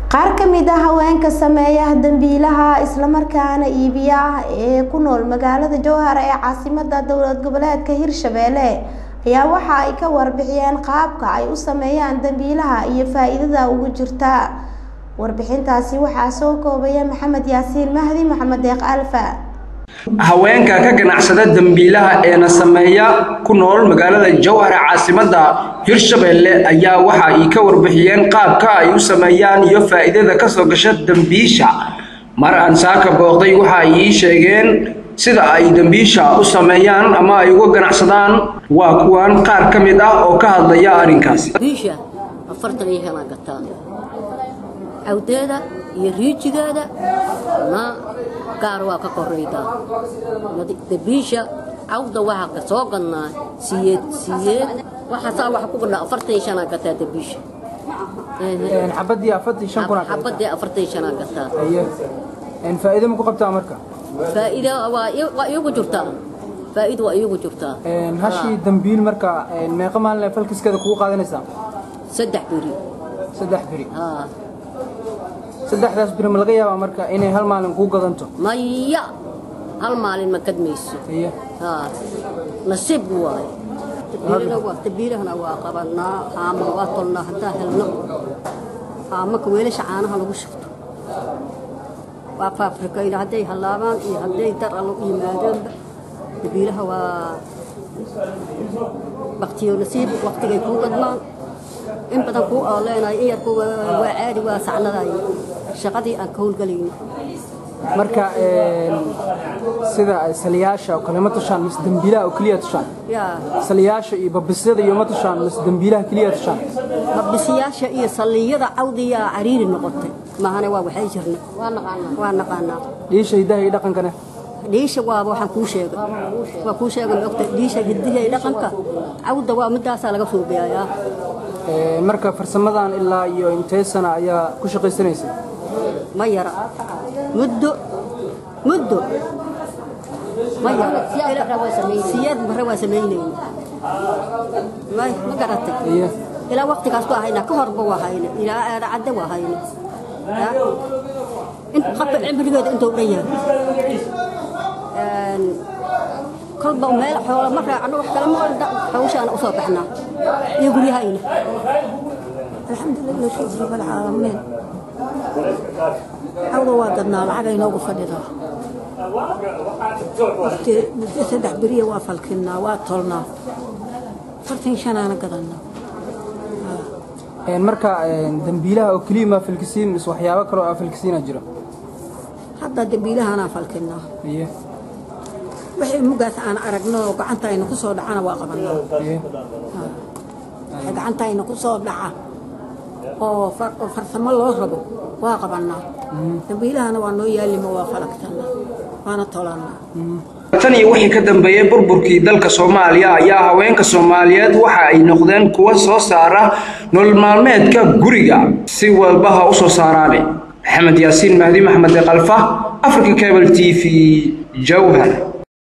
qaar ka mid ah haweenka sameeya dambiilaha islamarkaana iibiya ah ee ku nool magaalada jowhar ee caasimada dowlad goboleedka hirshabelle ayaa waxa ay ka warbixiyeen qaabka ay u sameeyaan dambiilaha iyo faa-iidada ugu jirta warbixintaasi waxaa soo koobaya maxamed yaasiin mahdi maxamed deeq alfa haweenka ka ganacsada dambiilaha eena sameeya ku nool magaalada jowhar ee caasimada hirshabelle ayaa waxa ay ka warbixiyeen qaabka ay u sameeyaan iyo faa-iidada kasoo gasha dambiisha mar aan saaka booqday waxa ay ii sheegeen sida ay dambiisha u sameeyaan ama ay uga ganacsadaan waa kuwan qaar ka mid ah oo ka hadlaya arrinkaasi biisha afartan iyo helaan gataa cawdeeda iyo riijigeeda na gaar waa ka koraydaa dabiisha cawda waxaa ka soo gadnaa siyeed siyeed waxaasaa waxa ku gadhaa afartan iyo shanaa gataa dabiisha xabadii afartan shan kuna xabadii afartan iyo shanaa gataa faa'iido ma ku qabtaa marka faa'iida waa waa iigu jirtaa faa'iida waa iigu jirtaa hashii dambiil marka meeqa maalin falkiskeeda kugu qaadanaysaa saddex beri saddex beri haa saddexdaas beri ma laga yaabaa marka inay hal maalin kuu gadanto maya hal maalin ma kadmayso iyo haa nasiib waaye tabiirahana waa qabanaa haama waa tolnaa haddaan helno haamaka weelasha caanaha lagu shubto waa faafrikayna hadday hallaabaan iyo hadday dar allo u yimaadeenba dabiiraha waa baktiyo nasiib waktigay kuu gadmaan in badan kuu ooleenayo in yarku waa caadi waa sacnaday shaqadii aan ka howlgelayno marka sida saliyaasha oo kale ma tushaan mise dambiilaha oo keliya tushaan yaa saliyaasha iyo babisyada iyo ma tushaan mise dambiilaha keliya tushaan mabisiyaasha iyo salliyada cawdiyaa cariiri noqotay mahane waa waxay jirna waa naqaanaa dhiisha hidaha iyo dhaqankana dhiisha waaba waxaan kuu sheegay waa kuu sheegay maogta dhiisha hidiha iyo dhaqanka cawda waa midaasaa laga foogayayaa marka farsamadan ilaa iyo intee sana ayaa ku shaqaysanaysay ma yara muddo muddo ma yara siyaad bare waa samaynayna ma ma garatay iyo ilaa waktigaas ku ahayna ka horba waa hayna ilaa aada cadde waa hayna qabka cimrigeeda intuu dhan yahay kolba meel xoola ma raacno wax kale ma hawshaana usoo baxnaa iyo guryahayna alxamdulilah shukr rabaalcaalamiin cawda waa gadnaa lacag aynoogu fadhidaa waqti muddo saddex beriya waa falkinnaa waa tolnaa afartan shanaana gadannaa marka dambiilaha oo keliya maa falkisiin mise waxyaabo kale oo aa falkisiina jiro hadda dambiilahaanaa falkinnaa iyo wixii mugaas aan aragno oo gacanta ayna ku soo dhacana waa qabannaa iyo wixii gacanta ayna ku soo dhaca oo far- oo farsamo loo rabo waa qabannaa dambiilahana waa noo yaalima waa falagtannaa waana tolannaa tan iyo wixii ka dambeeyey burburkii dalka soomaaliya ayaa haweenka soomaaliyeed waxa ay noqdeen kuwa soo saara nolol maalmeedka guriga si walba ha u soo saaraane maxamed yaasiin mahdi maxmed deeqalfa africa cable t v jowhar